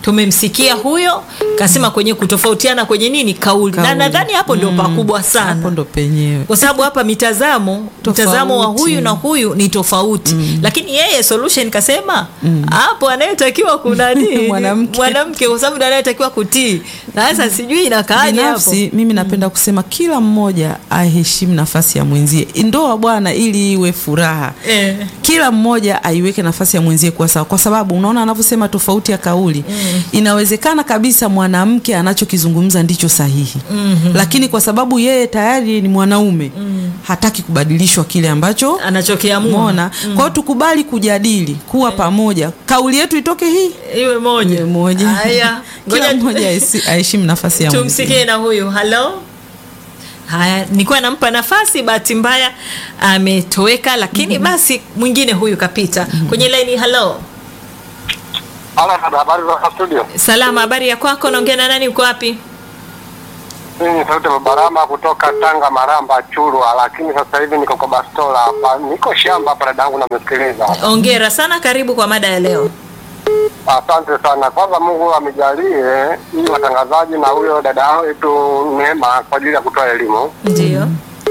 tumemsikia huyo kasema kwenye kutofautiana kwenye nini kauli, na Kauli. nadhani hapo ndio pakubwa sana hapo ndo penyewe kwa sababu hapa mitazamo Tofauti. mtazamo wa huyu na huyu ni tofauti lakini yeye solution kasema hapo anayetakiwa kunani Mwanamke. mwanamke kwa sababu ndo anayetakiwa kutii sasa sijui inakaaje hapo binafsi mimi napenda kusema kila mmoja aheshimu nafasi ya mwenzie ndoa bwana ili iwe furaha Eh. kila mmoja aiweke nafasi ya mwenzie kuwa sawa kwa sababu unaona anavyosema tofauti ya kauli inawezekana kabisa mwanamke anachokizungumza ndicho sahihi lakini kwa sababu yeye tayari ni mwanaume hataki kubadilishwa kile ambacho anachokiamua mona kwa hiyo tukubali kujadili kuwa pamoja kauli yetu itoke hii iwe moja iwe moja haya kila ngoja mmoja ahesi- aheshimu nafasi ya mwenzie tumsikie na huyu halo haya nilikuwa nampa nafasi bahati mbaya ametoweka lakini basi mwingine huyu kapita kwenye laini halo Halo, dada, habari za studio? salama habari ya kwako naongea na nani uko wapi Mimi ni Sauti Babarama kutoka Tanga Maramba Churwa, lakini sasa hivi niko kwa Bastola hapa, niko shamba hapa, dadangu namesikiliza. ongera sana karibu kwa mada ya leo Asante sana. Kwanza Mungu amejalie ili watangazaji na huyo dada wetu Neema kwa ajili ya kutoa elimu. ndio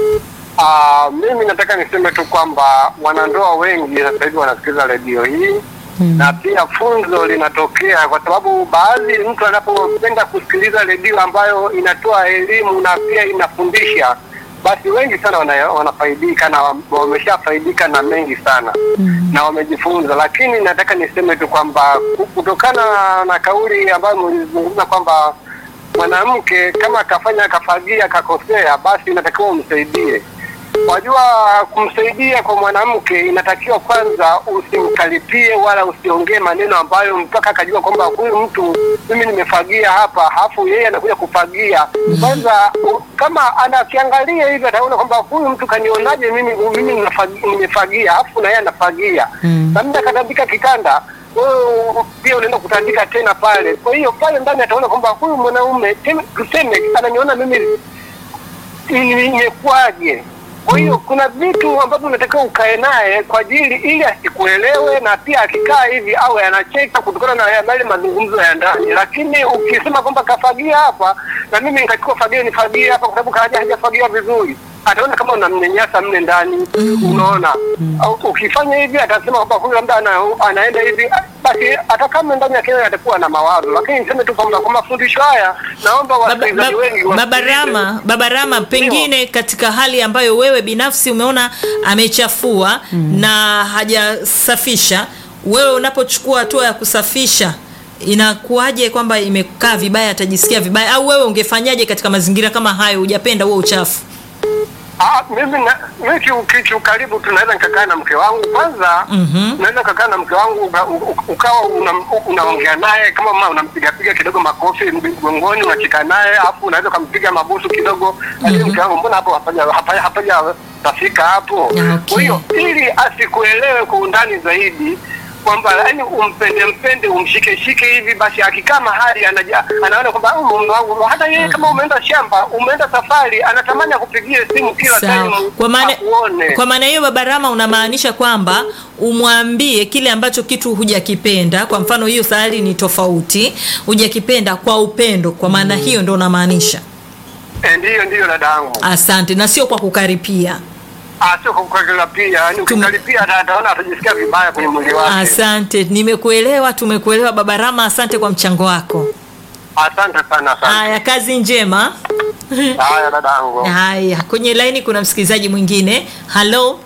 Ah, mimi nataka niseme tu kwamba wanandoa wengi sasa hivi wanasikiliza redio hii na pia funzo linatokea kwa sababu baadhi mtu anapopenda kusikiliza redio ambayo inatoa elimu na pia inafundisha, basi wengi sana wana, wanafaidika na wameshafaidika na mengi sana na wamejifunza. Lakini nataka niseme tu kwamba kutokana na kauli ambayo mlizungumza kwamba mwanamke kama akafanya akafagia akakosea, basi inatakiwa umsaidie. Wajua, kumsaidia kwa mwanamke inatakiwa kwanza usimkaripie wala usiongee maneno ambayo mpaka akajua kwamba huyu mtu mimi nimefagia hapa, halafu yeye anakuja kufagia. Kwanza u- kama anakiangalia hivi ataona kwamba huyu mtu kanionaje mimi mimi ninafagi- nimefagia, halafu na yeye anafagia Mm. na mimi akatandika kitanda wewe pia unaenda kutandika tena pale. Kwa hiyo pale ndani ataona kwamba huyu mwanaume tena tuseme ananiona mimi ni- nimekuwaje. Kwa hiyo kuna vitu ambavyo unatakiwa ukae naye kwa ajili ili asikuelewe, na pia akikaa hivi awe anacheka kutokana na yale mazungumzo ya ndani. Lakini ukisema kwamba kafagia hapa na mimi nikachukua fagia nifagie hapa, kwa sababu kaja hajafagia vizuri, ataona kama unamnyanyasa mle ndani, unaona. Au Ukifanya hivi atasema kwamba huyu labda ana, anaenda hivi, basi hata kama ndani ya kelele atakuwa na mawazo. Lakini niseme tu kwamba kwa mafundisho haya, naomba Baba, wasikilizaji wengi baba, wasikilize. Babarama, Babarama, pengine katika hali ambayo wewe binafsi umeona amechafua na hajasafisha, wewe unapochukua hatua ya kusafisha inakuwaje kwamba imekaa vibaya, atajisikia vibaya, au wewe ungefanyaje katika mazingira kama hayo, hujapenda huo uchafu? Ah, mimi na mimi kiu- ki- kiukaribu tunaweza nikakaa na mke wangu kwanza. Mhm. Naweza nikakaa na mke wangu uka- u- ukawa una- unaongea naye kama mama unampiga piga kidogo makofi mgongoni, unachika naye, alafu unaweza ukampiga mabusu kidogo, lakini mke wangu, mbona hapo hapaja hapaja hapaja tafika hapo? Okay. Kwa hiyo ili asikuelewe kwa undani zaidi kwamba yani umpende mpende umshike shike hivi basi, akikaa mahali anaja, anaona kwamba "Oh, mume wangu, hata yeye kama umeenda shamba umeenda safari, anatamani akupigie simu kila Sawa. time Kwa maana akuone. kwa maana hiyo Babarama, unamaanisha kwamba umwambie kile ambacho kitu hujakipenda. Kwa mfano hiyo sahali ni tofauti, hujakipenda kwa upendo. Kwa maana hiyo ndo unamaanisha. Eh, ndiyo ndiyo dadangu. Asante, na sio kwa kukaripia. Ah, sio kwa kukalipia pia, yani ukikalipia ata- ataona atajisikia vibaya kwenye mwili wake. Asante, nimekuelewa, tumekuelewa Babarama. Asante kwa mchango wako. Asante sana sana. Haya, kazi njema. Haya dadangu. Haya, kwenye laini kuna msikilizaji mwingine. Halo,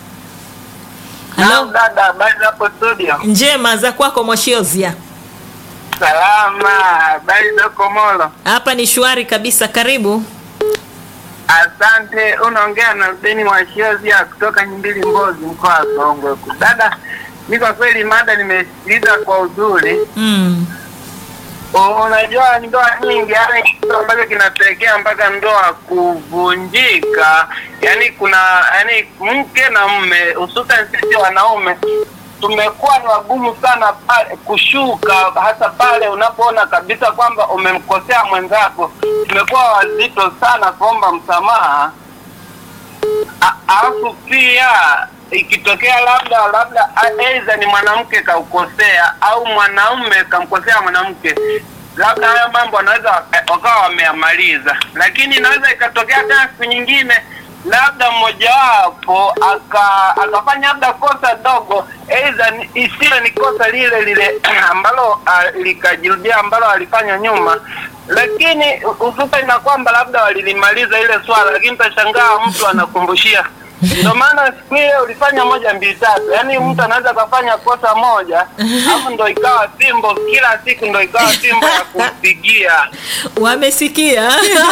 Naam, halo, dada, habari hapo studio? njema za kwako Mwashiozia. Salama, habari za Komoro? Hapa ni shwari kabisa, karibu. Asante, unaongea na Rubeni Mwashiozia kutoka Nyimbili Mbozi, mkoa wa Songwe huku. Dada, mi kwa kweli mada nimesikiliza kwa uzuri. Mm. U- Unajua ndoa nyingi, yani kitu ambacho kinapelekea mpaka ndoa kuvunjika, yani kuna yani mke na mme, hususan sisi wanaume tumekuwa ni wagumu sana pale kushuka, hasa pale unapoona kabisa kwamba umemkosea mwenzako. Tumekuwa wazito sana kuomba msamaha A- alafu pia ikitokea labda labda a- aidha ni mwanamke kaukosea au mwanaume kamkosea mwanamke labda hayo mambo wanaweza waka- wakawa wameamaliza lakini inaweza ikatokea tena siku nyingine labda mmojawapo aka akafanya labda kosa dogo aidha ni- isiwe ni kosa lile lile ambalo uh, likajirudia ambalo alifanya nyuma lakini hususan na kwamba labda walilimaliza ile swala lakini utashangaa mtu anakumbushia ndio maana siku hiyo ulifanya moja mbili tatu yaani mtu anaweza akafanya kosa moja alafu ndo ikawa fimbo kila siku ndo ikawa fimbo ya kumpigia wamesikia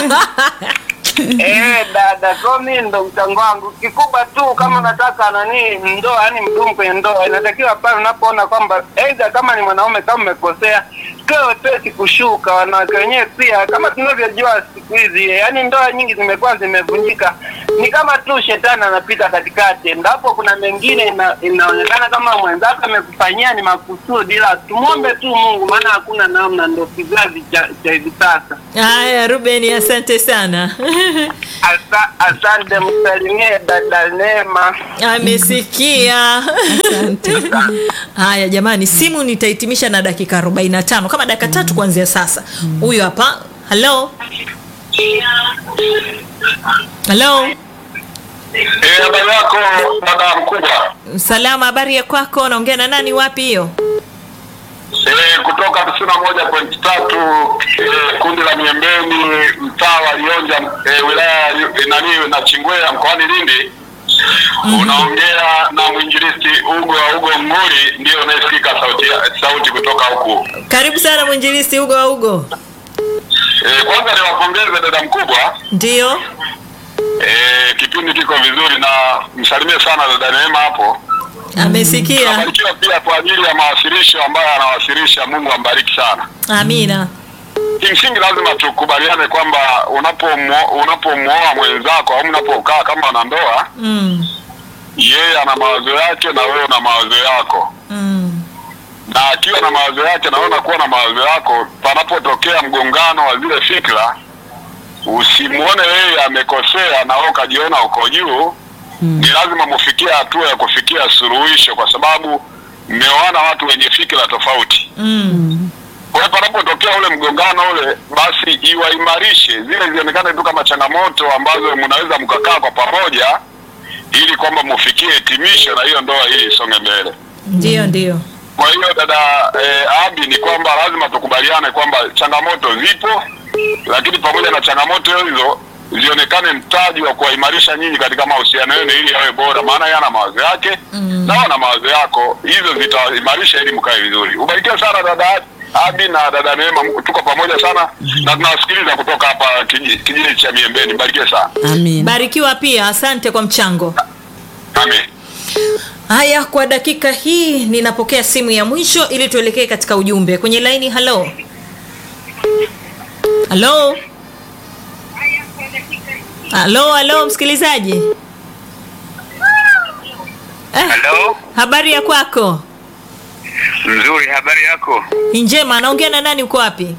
Eh, dada, so mi ndo mchango wangu kikubwa tu, kama unataka nani ndoa, yani mdumu kwenye ndoa, inatakiwa pale unapoona kwamba aidha kama ni mwanaume kama umekosea, tuwe wepesi kushuka. Wanawake wenyewe pia, kama tunavyojua siku hizi, yani ndoa nyingi zimekuwa zimevunjika, ni kama tu shetani anapita katikati, endapo kuna mengine ina, inaonekana kama mwenzako amekufanyia ni makusudi, ila tumwombe tu Mungu, maana hakuna namna, ndo kizazi cha cha hivi sasa. haya ruben asante sana Asa, asante, msalimie dada Neema. amesikia haya jamani simu nitahitimisha na dakika 45 kama dakika tatu kuanzia sasa huyu hapa halo halo Eh, habari yako dada mkubwa? salama habari ya kwako naongea na nani wapi hiyo Eh, kutoka tisini na moja pointi tatu eh, kundi la Miembeni mtaa wa Lionja eh, wilaya ya Li- nani na Chingwea mkoani Lindi. Unaongea na mwinjilisti Ugo wa Ugo Nguri, ndio unayesikika sauti, sauti kutoka huku. karibu sana mwinjilisti ugo wa ugo Eh, kwanza niwapongeze dada mkubwa. ndio Eh, kipindi kiko vizuri na msalimie sana dada Neema hapo. amesikia Abarikiwa pia kwa ajili ya mawasilisho ambayo anawasilisha. Mungu ambariki sana. amina Kimsingi lazima tukubaliane kwamba unapomwoa unapomwoa mwenzako au mnapokaa kama wanandoa, mm. yeye ana mawazo yake na wewe una mawazo yako, Mm. na akiwa na mawazo yake na wewe unakuwa na mawazo yako, panapotokea mgongano wa zile fikra, usimwone yeye amekosea na wewe ukajiona uko juu. Ni lazima mufikie hatua ya kufikia suluhisho, kwa sababu mmeoana watu wenye fikra tofauti. Mm. Kwa hiyo panapotokea ule mgongano ule, basi iwaimarishe zile zionekane tu kama changamoto ambazo mnaweza mkakaa kwa pamoja, ili kwamba mufikie hitimisho na hiyo ndoa hii isonge mbele. ndio ndio Kwa hiyo dada eh, Abi, ni kwamba lazima tukubaliane kwamba changamoto zipo, lakini pamoja na changamoto hizo zionekane mtaji wa kuwaimarisha nyinyi katika mahusiano yenu ili yawe bora, maana yeye ana mawazo yake mm. na wewe una mawazo yako, hizo zitaimarisha ili mkae vizuri. Ubarikiwe sana dada Abi na dada Neema, mko- tuko pamoja sana na tunawasikiliza kutoka hapa kiji- kijiji cha Miembeni. Barikiwe sana, Amin. barikiwa pia asante kwa mchango amen. haya kwa dakika hii ninapokea simu ya mwisho ili tuelekee katika ujumbe kwenye laini halo halo halo halo msikilizaji eh, Halo, habari ya kwako nzuri. Habari yako? njema anaongea na nani uko wapi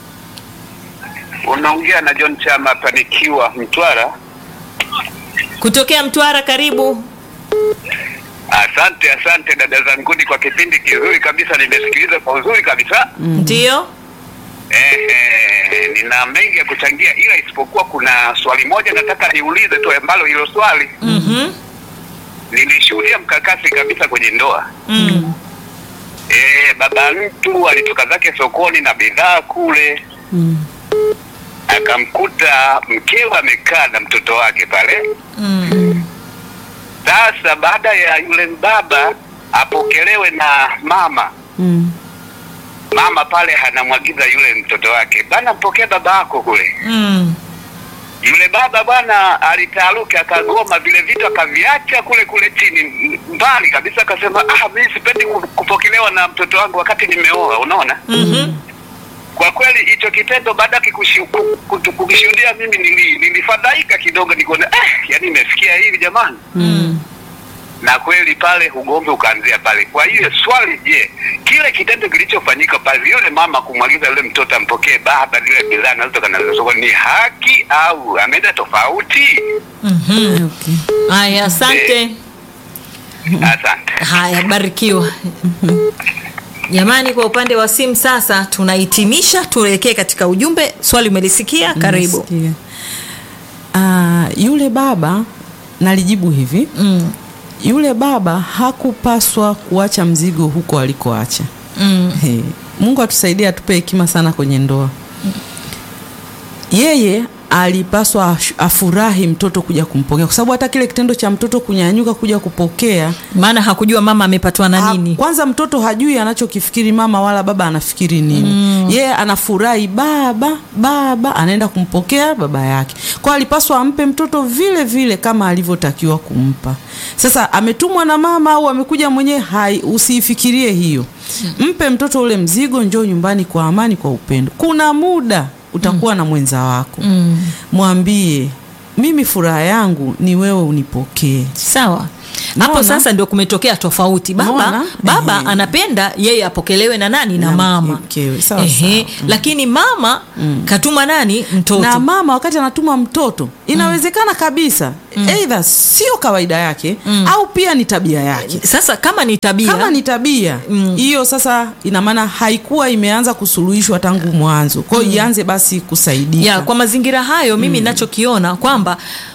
Unaongea na John Chama Panikiwa, Mtwara. kutokea mtwara karibu Asante, asante dada zanguni kwa kipindi kizuri kabisa, nimesikiliza kwa uzuri kabisa. ndio Ehe, nina mengi ya kuchangia, ila isipokuwa kuna swali moja nataka niulize tu, ambalo hilo swali mm-hmm. nilishuhudia mkakasi kabisa kwenye ndoa. mm. Eh, baba mtu alitoka zake sokoni na bidhaa kule, Mm. akamkuta mkewe amekaa na mtoto wake pale. Mm. Sasa baada ya yule baba apokelewe na mama, Mm. mama pale anamwagiza yule mtoto wake, bana, mpokee baba yako kule. Mm. Yule baba bwana alitaaruka, akagoma vile vitu akaviacha kule kule chini m- mbali kabisa, akasema ah, mimi sipendi ku- kupokelewa na mtoto wangu wakati nimeoa. Unaona, Mhm. kwa kweli hicho kitendo baada ya kikushi- ku- ku- kukishuhudia mimi nili- nilifadhaika kidogo, nikaona eh, yani imefikia hivi jamani. Mm. na kweli pale ugomvi ukaanzia pale. Kwa hiyo swali, je, kile kitendo kilichofanyika pale, yule mama kumwagiza yule mtoto ampokee baba zile bidhaa anazotoka nazo sokoni, ni haki au ameenda tofauti? Okay. haya asante Asante. haya barikiwa jamani kwa upande wa simu sasa tunahitimisha tuelekee katika ujumbe swali umelisikia karibu Nasikia. Ah, yule baba nalijibu hivi mm. yule baba hakupaswa kuacha mzigo huko alikoacha. Mm. He, Mungu atusaidie atupe hekima sana kwenye ndoa. Yeye alipaswa ash- afurahi mtoto kuja kumpokea, kwa sababu hata kile kitendo cha mtoto kunyanyuka kuja kupokea maana hakujua mama amepatwa na Ha- nini Kwanza mtoto hajui anachokifikiri mama wala baba anafikiri nini. Yeye anafurahi baba, baba anaenda kumpokea baba yake. Kwa hiyo alipaswa ampe mtoto vile vile kama alivyotakiwa kumpa. Sasa ametumwa na mama au amekuja mwenyewe, hai usiifikirie hiyo. Mpe mtoto ule mzigo, njoo nyumbani kwa amani, kwa upendo. Kuna muda utakuwa na mwenza wako, mwambie mimi furaha yangu ni wewe unipokee. sawa hapo Naona. sasa ndio kumetokea tofauti baba Naona. baba Ehe. anapenda yeye apokelewe na nani na, Na mama mkewe, sawa, Ehe. sawa. lakini mama katuma nani mtoto na mama wakati anatuma mtoto inawezekana kabisa eidha sio kawaida yake au pia ni tabia yake sasa kama ni tabia kama ni tabia hiyo sasa ina maana haikuwa imeanza kusuluhishwa tangu mwanzo kwao ianze basi kusaidika ya kwa mazingira hayo mimi ninachokiona kwamba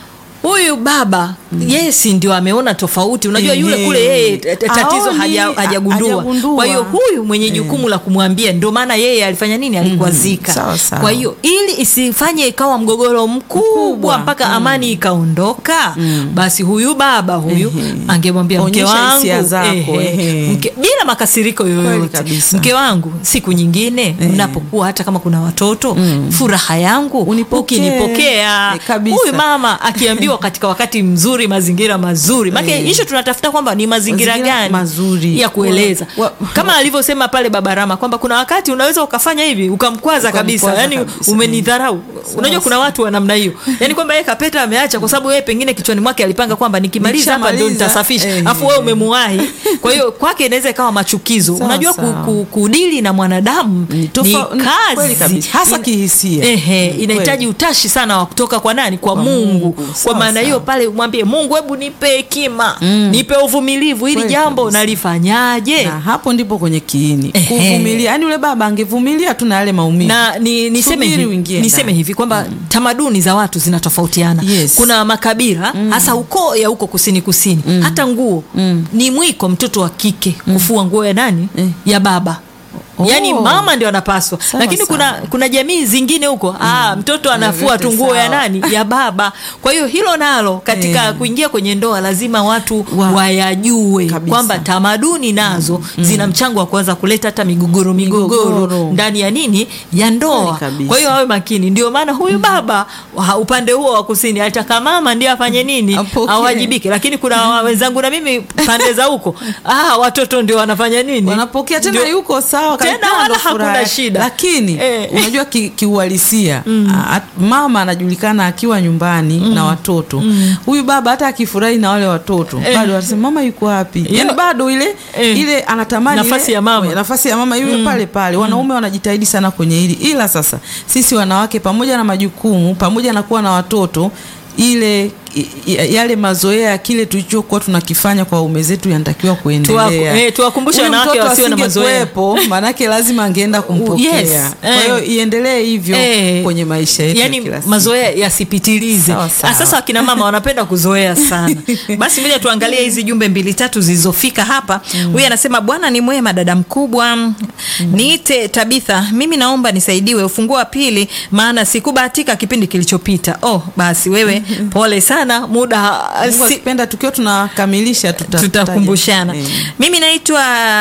huyu baba yeye si ndio ameona tofauti unajua yule Ehe. kule yeye t- t- tatizo Aoni, haja- hajagundua hajagundua. kwa hiyo huyu mwenye jukumu la kumwambia ndio maana yeye alifanya nini alikwazika Sawa, sawa. kwa hiyo ili isifanye ikawa mgogoro mkubwa Mkubwa. mpaka amani ikaondoka basi huyu baba huyu Ehe. angemwambia mke Onyesha wangu hisia zako, ehe. mke, bila makasiriko yoyote kabisa. mke wangu siku nyingine mnapokuwa hata kama kuna watoto furaha yangu Unipokee. ukinipokea Eh, kabisa. huyu mama akiambiwa katika wakati mzuri mazingira mazuri make Eh. hicho tunatafuta kwamba ni mazingira, Mazingira gani mazuri. ya kueleza Wa- wa- kama alivyosema pale baba Rama kwamba kuna wakati unaweza ukafanya hivi ukamkwaza kabisa Ukamkwaza yani kabisa. umenidharau unajua kuna watu wa namna hiyo yani kwamba yeye kapeta ameacha kwa sababu yeye pengine kichwani mwake alipanga kwamba nikimaliza hapa ndio Nikishamaliza, nitasafisha eh. afu wewe umemuwahi kwa hiyo kwake inaweza ikawa machukizo Sawa, unajua ku, sawa. ku, kudili na mwanadamu Ni ni tofa- ni kazi kweli kabisa. Hasa Ina- kihisia. Ehe, Ni inahitaji utashi sana wa kutoka kwa nani kwa, Kwa Mungu, Mungu. kwa Sawa, maana hiyo sawa. pale umwambie Mungu hebu nipe hekima nipe uvumilivu hili Kweli jambo kabisa. nalifanyaje na hapo ndipo kwenye kiini Ehe. kuvumilia yani yule baba angevumilia tu na yale maumivu na ni, niseme Subiri hivi, uingie niseme ndani. hivi kwamba tamaduni za watu zinatofautiana Yes. kuna makabila hasa ukoo ya huko kusini kusini hata nguo ni mwiko mtoto wa kike kufua nguo ya nani Eh. ya baba Oh. yaani mama ndio anapaswa Sawa, lakini kuna sawa. kuna jamii zingine huko ah, mtoto anafua tu Vyote nguo ya sawa. nani ya baba kwa hiyo hilo nalo katika Eh. kuingia kwenye ndoa lazima watu Wa- wayajue Kabisa. kwamba tamaduni nazo zina mchango wa kuanza kuleta hata migogoro migogoro Migogoro. ndani ya nini ya ndoa Kweli kabisa. kwa hiyo awe makini ndio maana huyu baba wa upande huo wa kusini alitaka mama ndiye afanye nini Apokee. awajibike lakini kuna wa- wenzangu na mimi pande za huko ah, watoto ndio wanafanya nini wanapokea tena Ndio- yuko sawa Tena kabisa, wala ndo furaha hakuna yake. shida. lakini Eh. unajua ki- kiuhalisia a- mama anajulikana akiwa nyumbani na watoto huyu baba hata akifurahi na wale watoto Eh. bado atasema mama yuko wapi yani bado ile Eh. ile anatamani Nafasi ile- ya mama. nafasi ya mama iwe pale pale wanaume wanajitahidi sana kwenye hili ila sasa sisi wanawake pamoja na majukumu pamoja na kuwa na watoto ile i- i- yale mazoea ya kile tulichokuwa tunakifanya kwa ume zetu yanatakiwa kuendelea. Tuwaku- eh, tuwakumbushe Huyu wanawake mtoto wasiwe na mazoea. asingekuwepo, maanake lazima angeenda kumpokea. Yes, Kwa eh. hiyo iendelee hivyo Eh, kwenye maisha yetu ya yani kila siku. mazoea yasipitilize Sawa, sawa. Ah, sasa wakina mama wanapenda kuzoea sana basi ngoja tuangalie hizi jumbe mbili tatu zilizofika hapa huyu anasema bwana ni mwema dada mkubwa niite tabitha mimi naomba nisaidiwe ufunguo wa pili maana sikubahatika kipindi kilichopita oh basi wewe pole sana muda Mungu si, akipenda tukiwa tunakamilisha tuta- tutakumbushana tutaje. Eh. mimi naitwa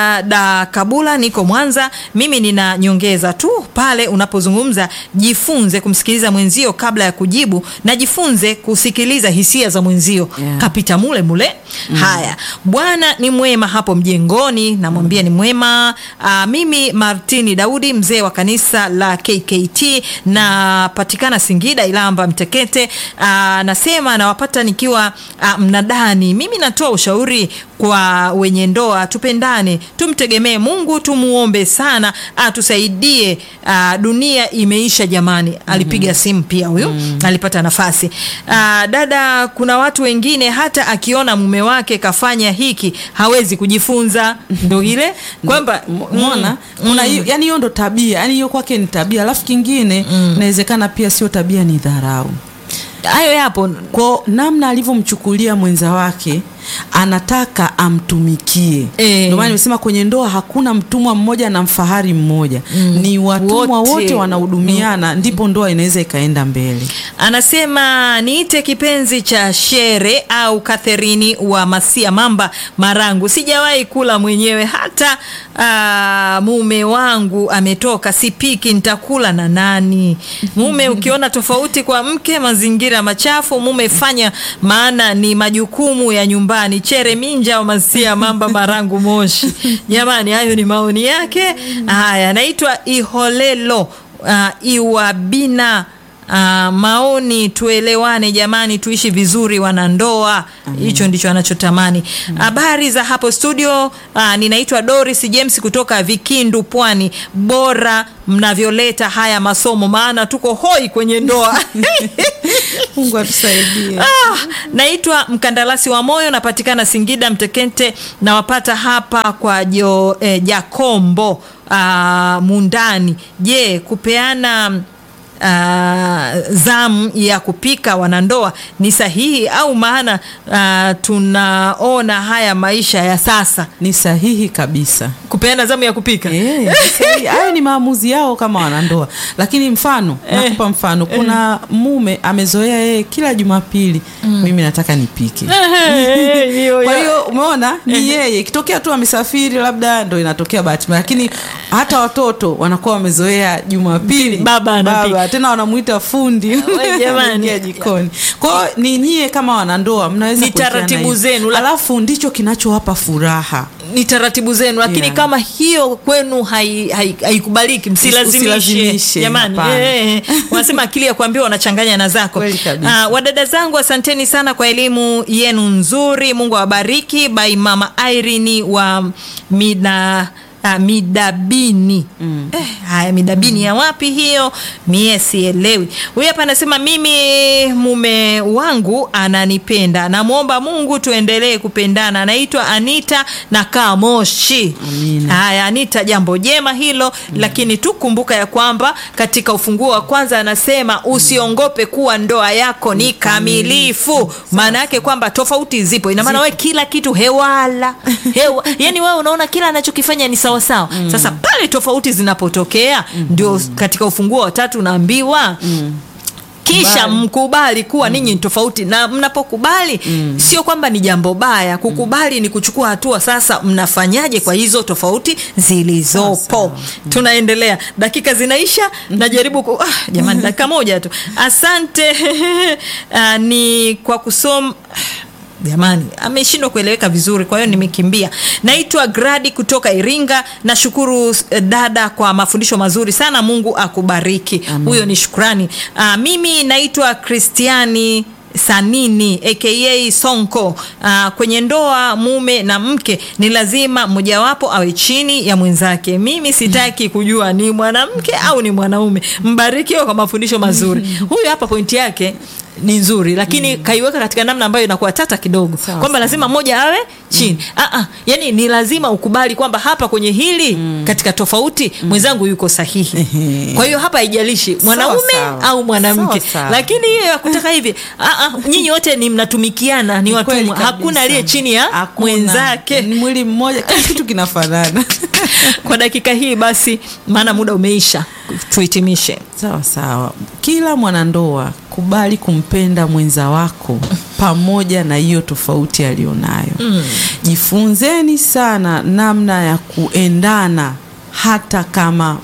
da kabula niko mwanza mimi nina nyongeza tu pale unapozungumza jifunze kumsikiliza mwenzio kabla ya kujibu na jifunze kusikiliza hisia za mwenzio Yeah. kapita mule mule haya bwana ni mwema hapo mjengoni namwambia ni mwema Aa, mimi martini daudi mzee wa kanisa la kkt napatikana singida ilamba mtekete Aa, nasema nawapa nawapata nikiwa uh, mnadani. Mimi natoa ushauri kwa wenye ndoa, tupendane, tumtegemee Mungu, tumuombe sana atusaidie. Uh, dunia imeisha jamani. Alipiga simu pia huyu alipata nafasi. Uh, dada, kuna watu wengine hata akiona mume wake kafanya hiki hawezi kujifunza, ndo ile kwamba mona kuna hiyo yani hiyo ndo tabia yani hiyo kwake ni tabia alafu kingine inawezekana pia sio tabia ni dharau hayo yapo kwa namna alivyomchukulia mwenza wake anataka amtumikie Eh. ndio maana nimesema kwenye ndoa hakuna mtumwa mmoja na mfahari mmoja ni watumwa Wote. wote, wanahudumiana ndipo ndoa inaweza ikaenda mbele Anasema niite kipenzi cha Shere au Katherini wa Masia Mamba Marangu. Sijawahi kula mwenyewe hata aa, mume wangu ametoka, sipiki, nitakula na nani? Mume ukiona tofauti kwa mke, mazingira machafu, mume fanya, maana ni majukumu ya nyumbani. Chere Minja wa Masia Mamba Marangu Moshi. Jamani, hayo ni maoni yake. Haya, naitwa Iholelo uh, Iwabina Ah, maoni tuelewane jamani, tuishi vizuri wanandoa. Hicho ndicho anachotamani. Habari za hapo studio. Ah, ninaitwa Doris James kutoka Vikindu, Pwani. Bora mnavyoleta haya masomo, maana tuko hoi kwenye ndoa. mungu atusaidie Ah, naitwa mkandarasi wa moyo, napatikana Singida Mtekente, nawapata hapa kwa jo, eh, Jakombo ah, Mundani. Je, kupeana ah, zamu ya kupika wanandoa ni sahihi au maana ah, tunaona haya maisha ya sasa ni sahihi kabisa kupeana zamu ya kupika Eh, ni sahihi. hayo ni maamuzi yao kama wanandoa lakini mfano nakupa mfano kuna mume amezoea yeye kila jumapili mimi nataka nipike kwa hiyo umeona ni yeye ikitokea tu amesafiri labda ndo inatokea bahati mbaya lakini hata watoto wanakuwa wamezoea jumapili Baba anapika. tena wanamuita fundi We jamani. anaingia jikoni kwa hiyo ni nyie kama wanandoa mnaweza Ni kuwekeana taratibu hivyo. zenu, la- alafu ndicho kinachowapa furaha ni taratibu zenu lakini Yeah. kama hiyo kwenu hai- hai- haikubaliki msilazimishe Usilazimishe, jamani hapana. Eh, wanasema akili ya kuambiwa wanachanganya na zako Kweli kabisa. Ah, wadada zangu asanteni sana kwa elimu yenu nzuri mungu awabariki by mama Irene wa mina Uh, midabini eh, haya midabini ya wapi hiyo mie sielewi huyu hapa anasema mimi mume wangu ananipenda namwomba mungu tuendelee kupendana anaitwa anita na kaa moshi Amina. haya anita jambo jema hilo lakini tu kumbuka ya kwamba katika ufunguo wa kwanza anasema usiongope kuwa ndoa yako ni kamilifu maana yake kwamba tofauti zipo ina maana wewe kila kitu hewala hewa yani wewe unaona kila anachokifanya ni sawasawa sasa pale tofauti zinapotokea ndio katika ufunguo wa tatu unaambiwa kisha Kubali. mkubali kuwa ninyi ni tofauti na mnapokubali sio kwamba ni jambo baya kukubali ni kuchukua hatua sasa mnafanyaje kwa hizo tofauti zilizopo tunaendelea dakika zinaisha najaribu ku... ah, jamani dakika moja tu asante ah, ni kwa kusoma jamani ameshindwa kueleweka vizuri kwa hiyo nimekimbia naitwa gradi kutoka iringa nashukuru eh, dada kwa mafundisho mazuri sana mungu akubariki huyo ni shukrani uh, mimi naitwa kristiani sanini aka sonko uh, kwenye ndoa mume na mke ni lazima mmojawapo awe chini ya mwenzake mimi sitaki kujua ni mwanamke au ni mwanaume mbarikiwe kwa mafundisho mazuri huyu hapa pointi yake ni nzuri lakini kaiweka katika namna ambayo inakuwa tata kidogo Sawa, kwamba lazima mmoja awe chini ah, ah, yani ni lazima ukubali kwamba hapa kwenye hili katika tofauti mwenzangu yuko sahihi kwa hiyo hapa haijalishi mwanaume sawa. au mwanamke Sawa, sawa. lakini hiyo ya kutaka hivi ah, ah, nyinyi wote ni mnatumikiana ni Kweli watumwa kabisa. hakuna aliye chini ya Hakuna. mwenzake ni mwili mmoja kila kitu kinafanana kwa dakika hii basi maana muda umeisha tuhitimishe sawa sawa kila mwanandoa kubali kumpenda mwenza wako pamoja na hiyo tofauti aliyonayo mm. jifunzeni sana namna ya kuendana hata kama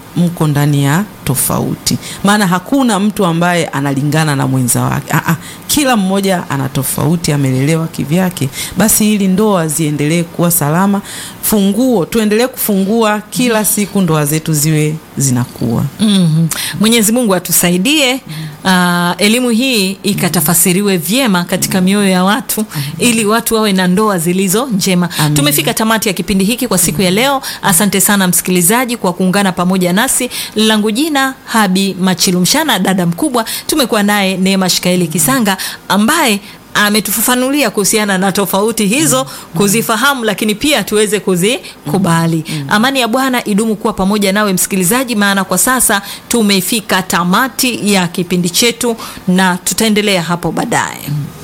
mko ndani ya tofauti, maana hakuna mtu ambaye analingana na mwenza wake. Aa, kila mmoja ana tofauti, amelelewa kivyake. Basi ili ndoa ziendelee kuwa salama, funguo tuendelee kufungua kila siku, ndoa zetu ziwe zinakuwa Mhm. Mwenyezi Mungu atusaidie ah, elimu hii ikatafasiriwe vyema katika mioyo ya watu ili watu wawe na ndoa zilizo njema. Amin. Tumefika tamati ya kipindi hiki kwa siku ya leo. Asante sana msikilizaji kwa kuungana pamoja nasi. Langu jina Habi Machilumshana, dada mkubwa. Tumekuwa naye Neema Shikaeli Kisanga ambaye ametufafanulia kuhusiana na tofauti hizo, kuzifahamu, lakini pia tuweze kuzikubali. Amani ya Bwana idumu kuwa pamoja nawe msikilizaji, maana kwa sasa tumefika tamati ya kipindi chetu na tutaendelea hapo baadaye.